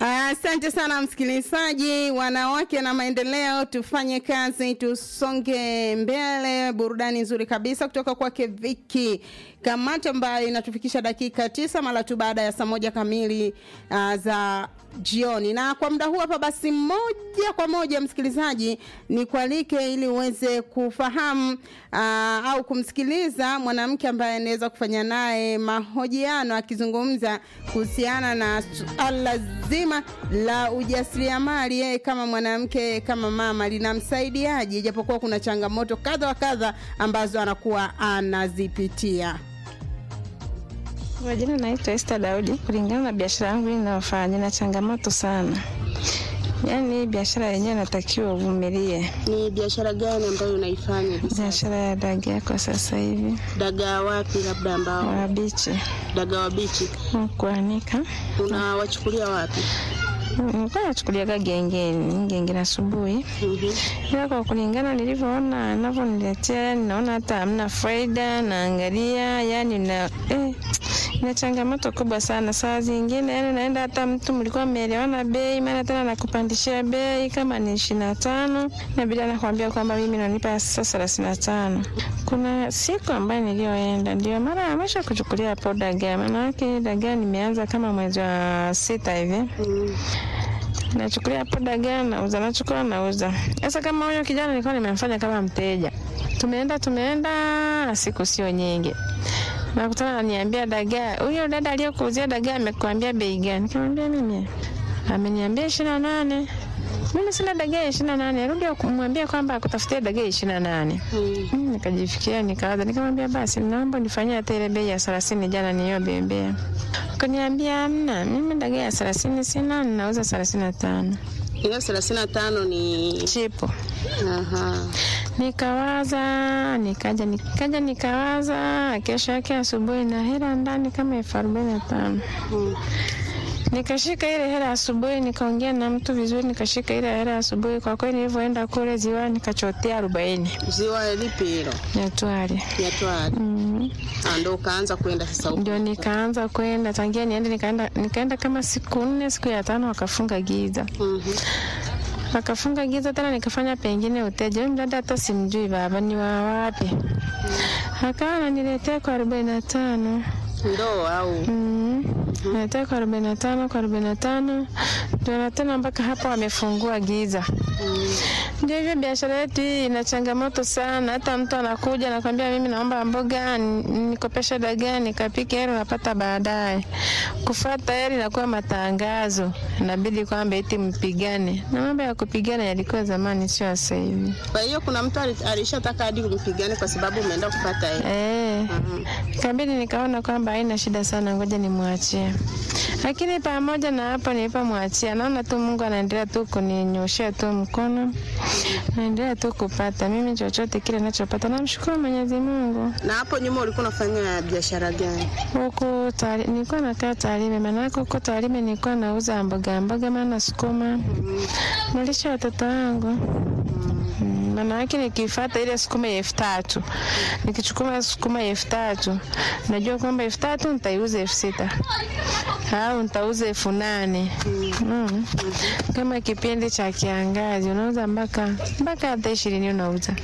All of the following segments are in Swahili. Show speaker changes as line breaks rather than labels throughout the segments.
Asante sana msikilizaji, wanawake na maendeleo, tufanye kazi, tusonge mbele. Burudani nzuri kabisa kutoka kwake Viki Kamata ambayo inatufikisha dakika tisa mara tu baada ya saa moja kamili uh, za jioni. Na kwa muda huu hapa, basi moja kwa moja msikilizaji, ni kualike ili uweze kufahamu uh, au kumsikiliza mwanamke ambaye anaweza kufanya naye mahojiano akizungumza kuhusiana na suala zima la ujasiriamali. Yeye kama mwanamke, kama mama, linamsaidiaje, japokuwa kuna changamoto kadha wa kadha ambazo anakuwa anazipitia.
Majina naitwa Esther Daudi. Kulingana na biashara yangu ninayofanya, na changamoto sana. Yaani hii biashara yenyewe natakiwa uvumilie.
Ni biashara gani ambayo unaifanya?
Biashara ya dagaa kwa sasa hivi,
Dagaa wapi labda ambao
wabichi
dagaa wabichi
kuanika.
unawachukulia wapi?
Nilikuwa nachukuliaga gengeni, gengeni asubuhi, ila kwa kulingana nilivyoona anavyoniletea, yani naona hata hamna faida. Naangalia yani na eh, na changamoto kubwa sana. Saa zingine yani naenda hata mtu mlikuwa mmeelewana bei, maana tena nakupandishia bei kama ni ishirini na tano inabidi anakwambia kwamba mimi nanipa sasa thelathini na tano. Kuna siku ambayo niliyoenda ndio mara ya mwisho kuchukulia hapo dagaa, maanake dagaa nimeanza kama mwezi wa sita hivi nachukulia hapo dagaa nauza, nachukua nauza. Sasa kama huyo kijana nilikuwa nimemfanya kama mteja, tumeenda tumeenda, siku sio nyingi, nakutana ananiambia dagaa, huyo dada aliyokuuzia dagaa amekuambia bei gani? Nikamwambia mimi ameniambia ishirini na nane mimi sina dagaa ya ishirini na nane rudi kumwambia kwamba akutafutia dagaa ya ishirini na nane Mm, nikajifikiria nikawaza, nikamwambia basi naomba nifanyie hata ile bei ya thelathini jana niliyobembea. Akaniambia hamna, mimi dagaa ya thelathini sina, ninauza thelathini na tano
Hiyo thelathini na tano ni
chipo.
aha.
Nikawaza, nikaja nikaja nikawaza, kesho yake asubuhi na hela ndani kama elfu arobaini na tano
Mm.
Nikashika ile hela asubuhi, nikaongea na mtu vizuri, nikashika ile hela asubuhi. Kwa kweli nilivyoenda kule ziwani nikachotea arobaini
Ziwa lipi hilo?
Nyatwali.
Nyatwali.
Mm.
Ah, Ndo ukaanza kwenda sasa huko.
Ndio nikaanza kwenda tangia niende, nikaenda nikaenda kama siku nne, siku ya tano wakafunga giza,
Mhm.
wakafunga giza tena, nikafanya pengine uteja. Huyu mdada hata simjui baba ni wa wapi, akawa ananiletea kwa arobaini na tano
Ndoo au
Mm. Naletea kwa arobaini na tano kwa arobaini na tano ndio na tena mpaka hapo wamefungua giza. Ndio hivyo biashara yetu hii ina changamoto sana. Hata mtu anakuja anakwambia, mimi naomba mboga ni- nikopeshe dagaa nikapike, hela unapata baadaye. Kufuata hela inakuwa matangazo, inabidi kwamba eti mpigane, na mambo ya kupigana yalikuwa zamani, sio sasa hivi.
kwa hiyo kuna mtu ali- alishataka hadi kumpigane kwa sababu umeenda kupata hela.
Eh,
Mhm.
ikabidi nikaona kwamba haina shida sana, ngoja nimwachie. Lakini pamoja na hapo nilipomwachia, naona tu Mungu anaendelea tu kuninyoshea tu mkono, naendelea tu kupata mimi chochote kile ninachopata, namshukuru Mwenyezi Mungu.
Na hapo nyuma ulikuwa unafanya biashara gani?
Huku Tari- nilikuwa nakaa Tarime, maanake huko Tarime nilikuwa nauza mboga mboga, maana sukuma, nalisha watoto wangu Mm, maana yake nikifuata ile sukuma ya elfu tatu nikichukua sukuma ya elfu tatu najua kwamba elfu tatu nitaiuza elfu sita au nitauza elfu nane mm. Kama kipindi cha kiangazi unauza mpaka mpaka hata ishirini unauza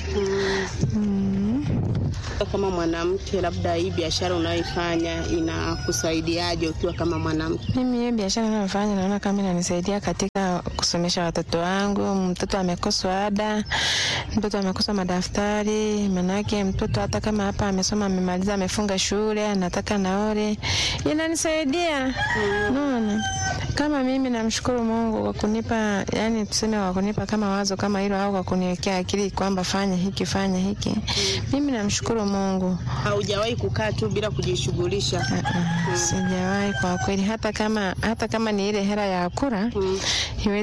mm.
Kama mwanamke, labda hii biashara unayoifanya inakusaidiaje ukiwa kama mwanamke?
Mimi hiyo biashara ninayofanya naona kama inanisaidia katika kusomesha watoto wangu. Mtoto amekoswa ada, mtoto amekosa madaftari, manake mtoto hata kama hapa amesoma amemaliza, amefunga shule, anataka naore, inanisaidia naona kama mimi namshukuru Mungu kwa kunipa, yani tuseme kwa kunipa kama wazo kama hilo, au kwa kuniwekea akili kwamba fanya hiki fanya hiki. Mimi namshukuru Mungu.
Haujawahi kukaa tu bila kujishughulisha?
Ah, ah, Sijawahi kwa kweli, hata kama hata kama ni ile hela ya kura
Mm.
iwezi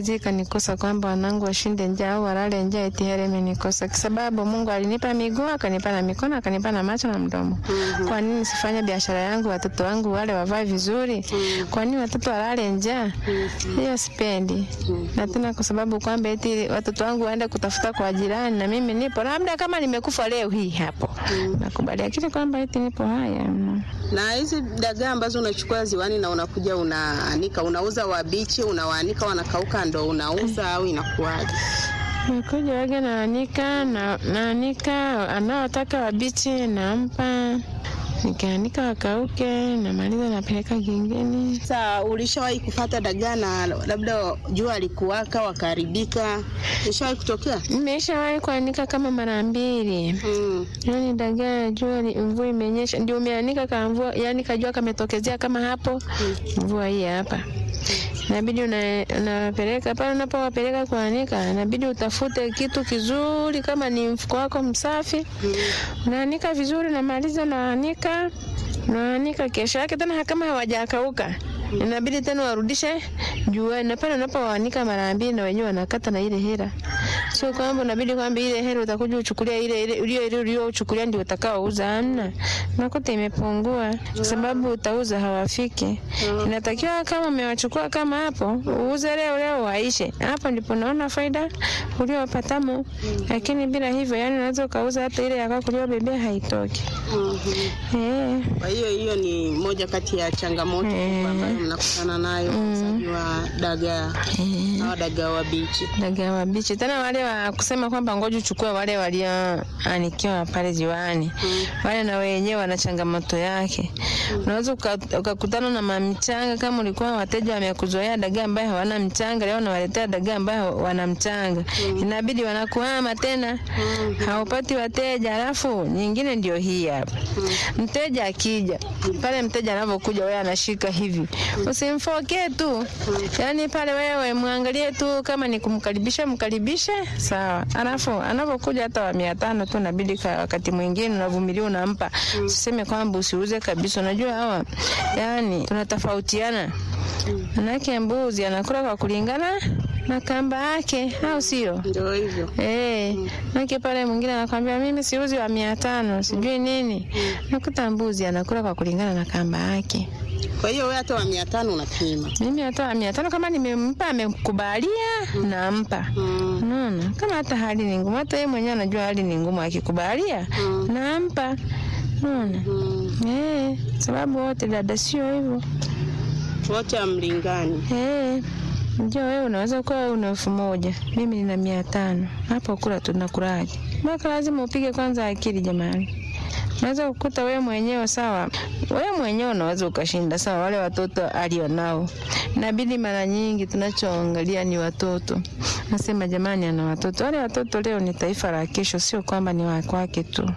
haiwezi ikanikosa kwamba wanangu washinde njaa au walale njaa eti hela imenikosa, kwa sababu Mungu alinipa miguu akanipa na mikono akanipa na macho na mdomo. Kwa nini sifanye biashara yangu, watoto wangu wale wavae vizuri? Kwa nini watoto walale njaa? Hiyo sipendi, na tena kwa sababu kwamba eti watoto wangu waende kutafuta kwa jirani na mimi nipo, labda kama nimekufa leo hii hapo nakubali, lakini kwamba eti nipo haya mno.
Na hizi dagaa ambazo unachukua ziwani na unakuja unaanika, unauza wabichi, unawaanika wanakauka, ndo unauza au inakuwaje?
Nakuja waga naanika na naanika, anaotaka wabichi nampa, nikaanika wakauke, namaliza napeleka gengeni.
Sasa ulishawahi kupata dagaa na labda jua alikuwaka wakaharibika? Ishawahi kutokea?
Nimeshawahi kuanika kama mara mbili.
Mm.
Yaani dagaa jua ni- mvua imenyesha, ndio umeanika ka mvua, yani kajua kametokezea kama hapo, mvua hii hapa inabidi una- unawapeleka pale. Unapowapeleka kuanika, inabidi utafute kitu kizuri, kama ni mfuko wako msafi, unaanika vizuri, unamaliza unaanika, unaanika. Kesho yake tena kama hawajakauka inabidi tena warudishe juani, na pale unapowaanika mara mbili, na wenyewe wanakata na ile hela. Sio kwamba unabidi kwamba ile hela utakuja uchukulia ile ile ulio ile uliochukulia ndio utakaouza. Amna, nakuta imepungua kwa sababu utauza hawafiki. Inatakiwa kama umewachukua kama hapo uuze leo leo waishe, hapo ndipo naona faida uliopatamo. Lakini bila hivyo, yani unaweza ukauza hata ile ya kwako uliobebea haitoki.
Mhm.
Eh,
Kwa hiyo hiyo ni moja kati ya changamoto kubwa ambayo mnakutana nayo uuzaji wa dagaa au dagaa wabichi.
dagaa wabichi tena wale wa kusema kwamba ngoja uchukue wale walioanikiwa pale ziwani wale na wenyewe wana changamoto yake. Unaweza uka- ukakutana na mamichanga, kama ulikuwa wateja wamekuzoea dagaa ambaye hawana mchanga, leo unawaletea dagaa ambaye wana mchanga, inabidi wanakuhama tena, haupati wateja. Alafu nyingine ndio hii hapa, mteja akija pale, mteja anavyokuja, wewe anashika hivi, usimfokee tu, yaani pale wewe mwangalie tu, kama ni kumkaribisha mkaribishe, sawa. Alafu anapokuja hata wa mia tano tu, inabidi ka- wakati mwingine unavumilia, unampa, usiseme kwamba usiuze kabisa. Unajua hawa yani tunatofautiana, manake mbuzi anakula kwa kulingana na kamba yake, au sio?
Ndio hivyo.
Eh, nake pale mwingine anakwambia mimi siuzi wa mia tano sijui nini. Nakuta mbuzi anakula kwa kulingana na kamba yake.
Kwa hiyo wewe hata wa mia tano unapima.
Mimi hata mia tano kama nimempa amekubalia, nampa.
Mm.
Unaona, kama hata hali ni ngumu, hata yeye mwenyewe anajua hali ni ngumu, akikubalia
Mm.
nampa. Unaona,
Mm.
eh, sababu wote dada sio hivyo.
Wote amlingani.
Eh, ndio wewe unaweza kuwa una elfu moja mimi nina mia tano hapo kula tunakulaje? Mpaka lazima upige kwanza akili jamani. Unaweza kukuta wewe mwenyewe sawa, wewe mwenyewe unaweza ukashinda sawa, wale watoto alionao. Inabidi mara nyingi tunachoangalia ni watoto. Nasema jamani, ana watoto. Wale watoto leo ni taifa la kesho, sio kwamba ni wa kwake tu.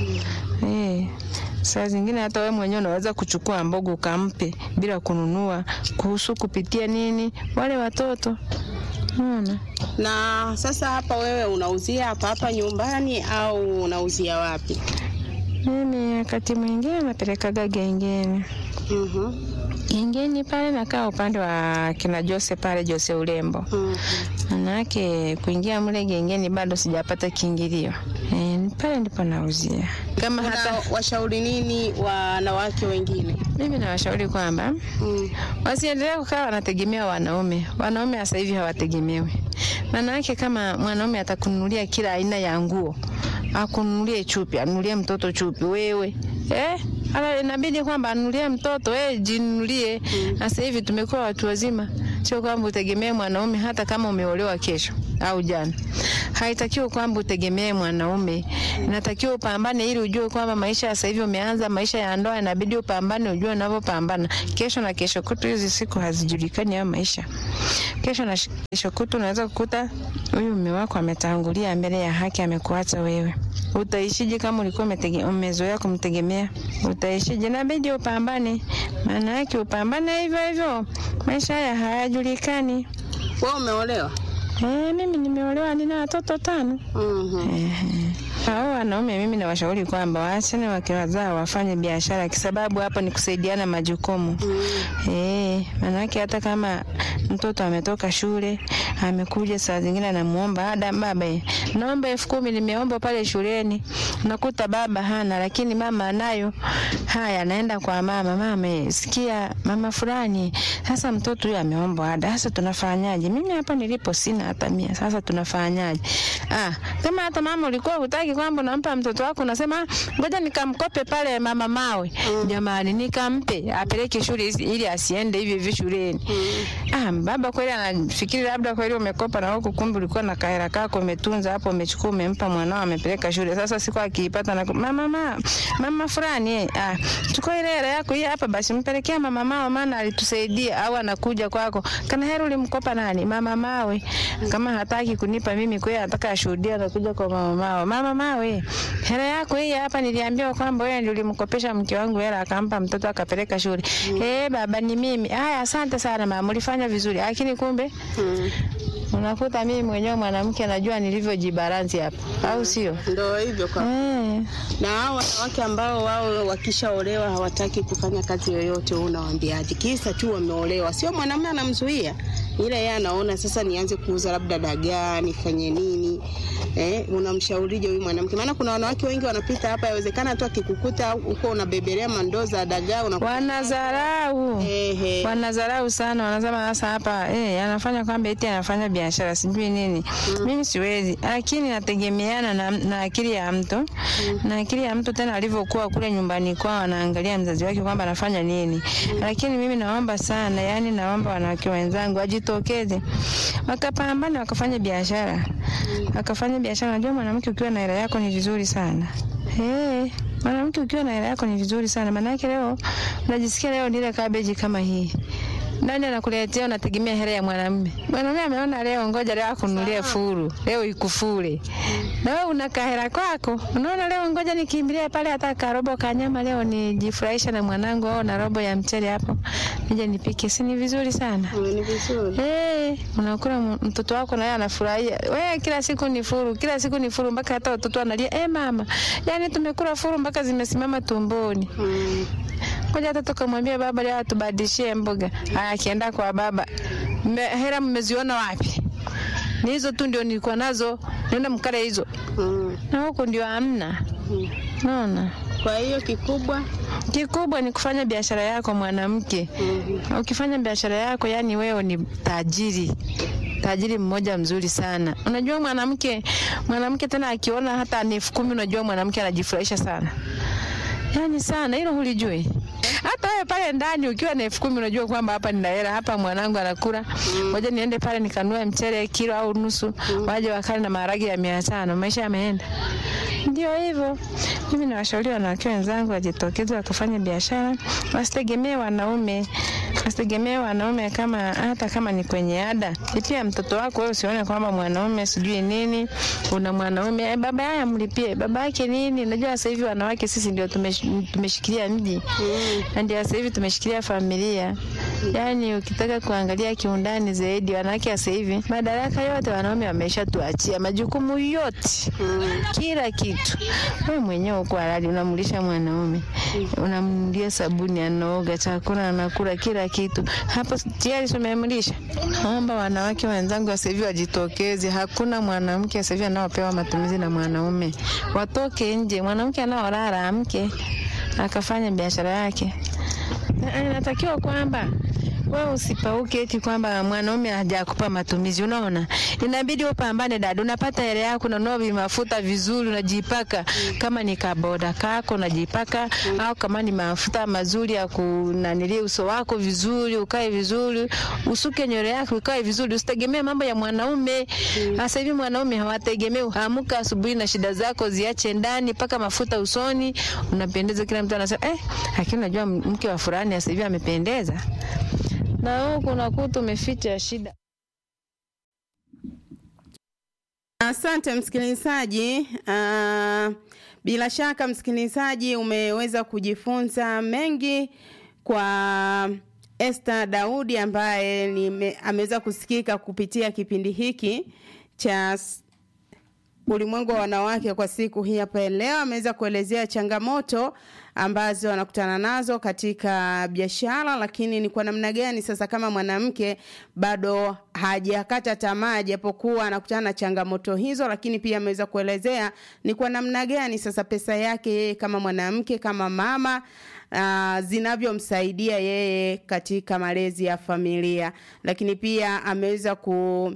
Eh, saa zingine hata wewe mwenyewe unaweza kuchukua mboga ukampe bila kununua, kuhusu kupitia nini wale watoto. Unaona?
Na sasa hapa wewe unauzia hapa hapa nyumbani au unauzia wapi?
Mimi wakati mwingine napelekaga gengeni.
Mhm.
Gengeni pale nakaa upande wa kina Jose pale Jose Urembo.
Mhm.
Manake kuingia mle gengeni bado sijapata kiingilio. E, pale ndipo nauzia. Kama hata
Una washauri nini wanawake wengine?
mimi nawashauri kwamba
Mm.
wasiendelee kukaa wanategemea wanaume. Wanaume sasa hivi hawategemewi. Maana yake kama mwanaume atakununulia kila aina ya nguo, akununulie chupi, anunulie mtoto chupi, wewe eh, ala inabidi kwamba anunulie mtoto wewe, jinunulie. Na Sasa hivi tumekuwa watu wazima, sio kwamba utegemee mwanaume hata kama umeolewa kesho au jana. Haitakiwi kwamba utegemee mwanaume, inatakiwa upambane ili ujue kwamba maisha ya sasa hivi umeanza maisha ya ndoa, inabidi upambane, ujue unavyopambana. Kesho na kesho kutu, hizi siku hazijulikani hayo maisha. Kesho na shi- kesho kutu unaweza kukuta huyu mume wako ametangulia mbele ya haki, amekuacha wewe. Utaishije kama ulikuwa umetege- umezoea kumtegemea? Utaishije? Inabidi upambane, maana yake upambane hivyo hivyo. Maisha haya hayajulikani.
Wewe umeolewa?
Eh, mimi nimeolewa, nina watoto tano.
Mhm.
Ehe. Hao wanaume mimi nawashauri kwamba waachane wakiwazaa wafanye biashara, kwa sababu hapo ni kusaidiana majukumu. Eh, manake hata kama mtoto ametoka shule amekuja, saa zingine anamuomba ada, baba, eh, naomba elfu kumi nimeomba pale shuleni. Unakuta baba hana, lakini mama anayo. Haya, anaenda kwa mama, mama, eh, sikia mama fulani, sasa mtoto huyu ameomba ada, sasa tunafanyaje? Mimi hapa nilipo sina hata mia, sasa tunafanyaje? Ah, kama hata mama ulikuwa hutaki kwamba unampa mtoto wako, unasema ngoja nikamkope pale mama mawe. Jamani, nikampe apeleke shule isi- ili asiende hivi hivi shuleni. Ah, baba kweli anafikiri labda kweli umekopa na huku, kumbe ulikuwa na kahera kako umetunza hapo, umechukua umempa mwanao amepeleka shule. Sasa siku akiipata na mama mama mama fulani eh, ah, chukua ile hela yako hii hapa basi mpelekea mama mao, maana alitusaidia. Au anakuja kwako, kana hela ulimkopa nani? Mama mawe. Kama hataki kunipa mimi, kwa hiyo anataka ashuhudia, anakuja kwa mama mao, mama mawe, hela yako hii hapa, niliambiwa kwamba wewe ndio ulimkopesha mke wangu hela, akampa mtoto akapeleka shule. Eh, baba ni mimi. Haya, asante sana mama, ulifanya vizuri, lakini kumbe
Mm.
unakuta mimi mwenyewe mwanamke najua nilivyojibalansi hapa, au sio?
Ndo hivyo kwa
Eh.
na hao wanawake ambao wao wakishaolewa hawataki kufanya kazi yoyote, wewe unawaambiaje? Kisa tu wameolewa, sio mwanamume anamzuia, ila yeye anaona sasa nianze kuuza labda dagaa, nifanye nini? Eh, unamshaurije huyu mwanamke? Maana kuna wanawake wengi wanapita hapa, yawezekana tu akikukuta huko unabebelea mandoo za dagaa una
Wanadharau.
ehe,
wanadharau sana, wanasema sasa hapa eh, anafanya kwamba eti anafanya biashara sijui nini. Mimi siwezi, lakini nategemeana na, na akili ya mtu na akili ya mtu tena alivyokuwa kule nyumbani kwao, anaangalia mzazi wake kwamba anafanya nini. Lakini mimi naomba sana, yani naomba wanawake wenzangu wajitokeze, wakapambane, wakafanya biashara, wakafanya biashara. Najua mwanamke ukiwa na hela yako ni vizuri sana eh mwanamke ukiwa na hela yako ni vizuri sana, maanake leo unajisikia leo nile kabeji kama hii nani anakuletea? Unategemea hela ya mwanamume. Mwanamume ameona leo, ngoja leo akununulie furu, leo ikufure, na wewe una kahera kwako, unaona leo, ngoja nikimbilie pale hata karobo kanyama leo nijifurahisha na mwanangu, au na robo ya mchele hapo nije nipike, si ni vizuri sana?
Mm, ni vizuri.
Eh, unakula m- mtoto wako na yeye anafurahia. Wewe kila siku ni furu, kila siku ni furu mpaka hata watoto wanalia, "Eh mama, yani tumekula furu mpaka zimesimama tumboni."
Mm.
Ngoja hata tukamwambia baba leo atubadilishie mboga. Haya akienda kwa baba. "Mme- Hela mmeziona wapi? Ni hizo tu ndio nilikuwa nazo. Nenda mkale hizo.
Mm.
Na huko ndio hamna.
Mm.
Naona.
Kwa hiyo kikubwa
Kikubwa ni kufanya biashara yako mwanamke.
mm.
Ukifanya biashara yako, yani wewe ni tajiri tajiri mmoja mzuri sana. Unajua mwanamke mwanamke tena akiona hata ni elfu kumi, unajua mwanamke anajifurahisha sana, yani sana. Hilo hulijui? Hata wewe pale ndani ukiwa na elfu kumi unajua kwamba hapa nina hela, hapa mwanangu anakula, ngoja niende pale nikanunue mchele kilo au nusu, waje wakale na maharage ya mia tano, maisha yameenda. Ndio hivyo. Mimi nawashauri wanawake wenzangu wajitokeze wakafanya biashara, wasitegemee wanaume, wasitegemee wanaume kama hata kama ni kwenye ada. Lipia mtoto wako wewe, usione kwamba mwanaume sijui nini, una mwanaume eh, baba yake amlipie baba yake nini. Unajua sasa hivi wanawake sisi ndio tumesh, tumeshikilia mji na ndio sasa hivi tumeshikilia familia. Yaani ukitaka kuangalia kiundani zaidi, wanawake sasa hivi madaraka yote wanaume wameshatuachia, majukumu yote kila kitu. Wewe mwenyewe uko halali, unamlisha mwanaume, unamnunulia sabuni, anaoga, chakula anakula, kila kitu. Hapo tayari tumemlisha. Naomba wanawake wenzangu sasa hivi wajitokeze. Hakuna mwanamke sasa hivi anaopewa matumizi na mwanaume, watoke nje. Mwanamke anaolala amke akafanya biashara yake. Na- Inatakiwa kwamba wewe usipauke eti kwamba mwanaume hajakupa matumizi. Unaona, inabidi upambane dada, unapata hela yako, unanunua mafuta vizuri, unajipaka kama ni kaboda kako unajipaka, au kama ni mafuta mazuri ya kunanilia uso wako vizuri, ukae vizuri, usuke nywele yako ukae vizuri, usitegemee mambo ya mwanaume. Sasa hivi mwanaume hawategemei, amka asubuhi na shida zako ziache ndani, paka mafuta usoni, unapendeza, kila mtu anasema eh, lakini unajua mke wa fulani sasa hivi amependeza na huku unakuta umeficha shida.
Asante msikilizaji. Uh, bila shaka msikilizaji, umeweza kujifunza mengi kwa Esther Daudi ambaye nime- ameweza kusikika kupitia kipindi hiki cha ulimwengu wa wanawake kwa siku hii hapa leo. Ameweza kuelezea changamoto ambazo wanakutana nazo katika biashara, lakini ni kwa namna gani sasa kama mwanamke bado hajakata tamaa, japokuwa anakutana na changamoto hizo, lakini pia ameweza kuelezea ni kwa namna gani sasa pesa yake yeye kama mwanamke, kama mama uh, zinavyomsaidia yeye katika malezi ya familia, lakini pia ameweza ku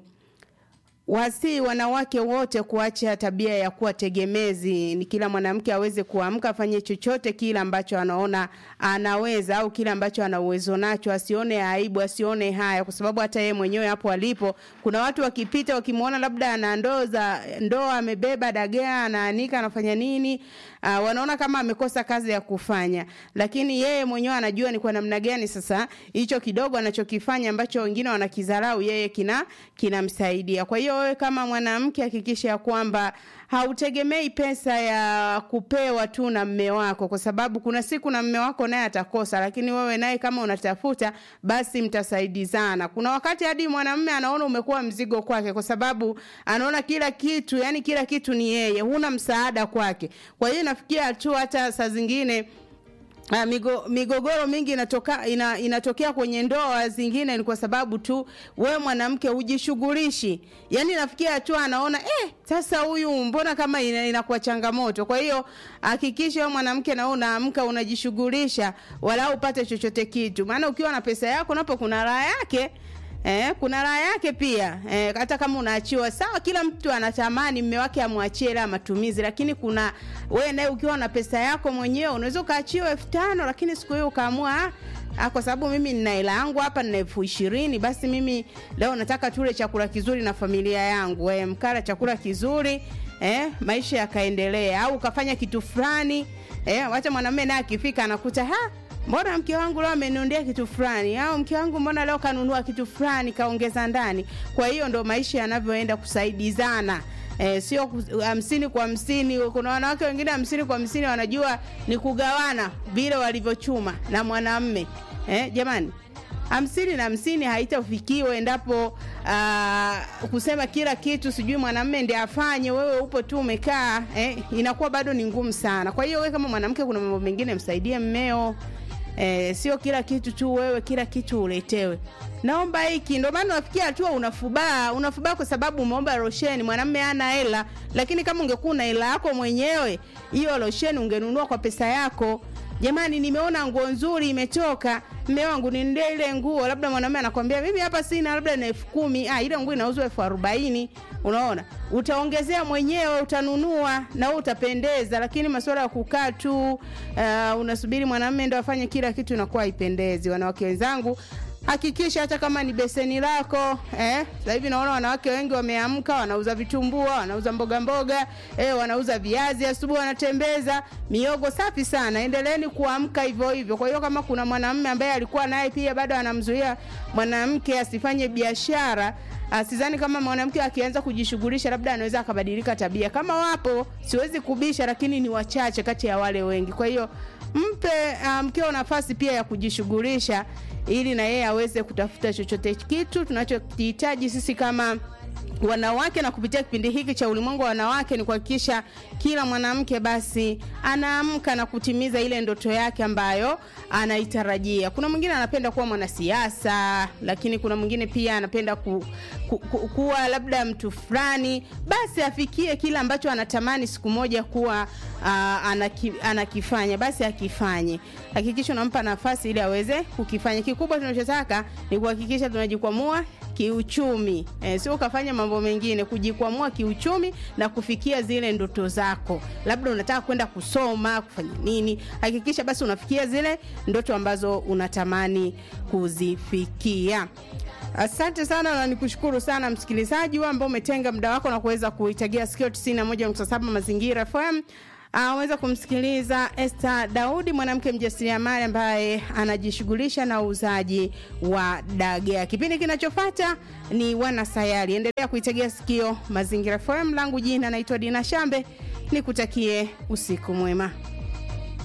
wasi wanawake wote kuacha tabia ya kuwa tegemezi. Ni kila mwanamke aweze kuamka afanye chochote kile ambacho anaona anaweza au kile ambacho ana uwezo nacho, asione aibu, asione haya, kwa sababu hata yeye mwenyewe hapo alipo, kuna watu wakipita wakimwona labda ana ndoo za ndoo, amebeba dagaa, anaanika, anafanya nini, uh, wanaona kama amekosa kazi ya kufanya, lakini yeye mwenyewe anajua ni kwa namna gani sasa hicho kidogo anachokifanya ambacho wengine wanakidharau, yeye kina kinamsaidia. Kwa hiyo wewe kama mwanamke hakikisha ya kwamba hautegemei pesa ya kupewa tu na mme wako, kwa sababu kuna siku na mme wako naye atakosa, lakini wewe naye kama unatafuta, basi mtasaidizana. Kuna wakati hadi mwanamume anaona umekuwa mzigo kwake, kwa sababu anaona kila kitu, yani kila kitu ni yeye, huna msaada kwake. Kwa hiyo nafikia tu hata saa zingine Uh, migo, migogoro mingi inatoka, ina, inatokea kwenye ndoa zingine ni kwa sababu tu we mwanamke hujishughulishi. Yani nafikia tu anaona eh, sasa huyu mbona kama ina, inakuwa changamoto. Kwa hiyo hakikisha wewe mwanamke na unaamka unajishughulisha, wala upate chochote kitu, maana ukiwa na pesa yako napo kuna raha yake. Eh, kuna raha yake pia eh, hata kama unaachiwa sawa. Kila mtu anatamani mme wake amwachie hela matumizi, lakini kuna wewe naye ukiwa na pesa yako mwenyewe unaweza ukaachiwa elfu tano lakini siku hiyo ukaamua ah, kwa sababu mimi nina hela yangu hapa nina elfu ishirini basi mimi leo nataka tule chakula kizuri na familia yangu eh, mkala chakula kizuri eh, maisha yakaendelea, au ukafanya kitu fulani eh, wacha mwanamume naye akifika anakuta ha mbona mke wangu leo ameniundia kitu fulani, au mke wangu mbona leo kanunua kitu fulani kaongeza ndani. Kwa hiyo ndo maisha yanavyoenda kusaidizana. E, sio hamsini kwa hamsini. Kuna wanawake wengine hamsini kwa hamsini wanajua ni kugawana vile walivyochuma na mwanamme e, jamani hamsini na hamsini haitafikiwa endapo uh, kusema kila kitu sijui mwanamme ndiye afanye, wewe upo tu umekaa eh, inakuwa bado ni ngumu sana. Kwa hiyo wewe kama mwanamke, kuna mambo mengine msaidie mmeo eh, sio kila kitu tu wewe kila kitu uletewe. Naomba hiki, ndio maana unafikia hatua unafubaa, unafubaa kwa sababu umeomba losheni, mwanamme hana hela. Lakini kama ungekuwa na hela yako mwenyewe, hiyo losheni ungenunua kwa pesa yako. Jamani, nimeona nguo nzuri imetoka, mme wangu niendee ile nguo. Labda mwanamume anakwambia mimi hapa sina, labda na elfu kumi. Ah, ile nguo inauzwa elfu arobaini. Unaona, utaongezea mwenyewe, utanunua na wewe utapendeza. Lakini masuala ya kukaa tu uh, unasubiri mwanamume ndo afanye kila kitu, inakuwa haipendezi. Wanawake wenzangu, hakikisha hata kama ni beseni lako eh. Sasa hivi naona wanawake wengi wameamka, wanauza vitumbua, wanauza mboga mboga eh, wanauza viazi asubuhi, wanatembeza miogo safi sana. Endeleeni kuamka hivyo hivyo. Kwa hiyo kama kuna mwanamume ambaye alikuwa naye pia bado anamzuia mwanamke asifanye biashara Sidhani kama mwanamke akianza kujishughulisha labda anaweza akabadilika tabia. Kama wapo, siwezi kubisha, lakini ni wachache kati ya wale wengi. Kwa hiyo mpe mkeo um, nafasi pia ya kujishughulisha ili na yeye aweze kutafuta chochote kitu tunachokihitaji sisi kama wanawake na kupitia kipindi hiki cha ulimwengu wa wanawake ni kuhakikisha kila mwanamke basi anaamka na kutimiza ile ndoto yake ambayo anaitarajia. Kuna mwingine anapenda kuwa mwanasiasa, lakini kuna mwingine pia anapenda ku, ku, ku, kuwa labda mtu fulani, basi afikie kile ambacho anatamani siku moja kuwa uh, anaki, anakifanya, basi akifanye. Hakikisha unampa nafasi ili aweze kukifanya. Kikubwa tunachotaka ni kuhakikisha tunajikwamua kiuchumi eh, sio ukafanya mambo mengine, kujikwamua kiuchumi na kufikia zile ndoto zako. Labda unataka kwenda kusoma, kufanya nini, hakikisha basi unafikia zile ndoto ambazo unatamani kuzifikia. Asante sana na nikushukuru sana msikilizaji wewe ambao umetenga muda wako na kuweza kuitagia sikio 91.7 Mazingira FM. Aweza uh, kumsikiliza Esther Daudi, mwanamke mjasiriamali ambaye anajishughulisha na uuzaji wa dagaa. Kipindi kinachofuata ni Wanasayari. Endelea kuitegea sikio Mazingira FM. Langu jina naitwa Dina Shambe, nikutakie usiku mwema.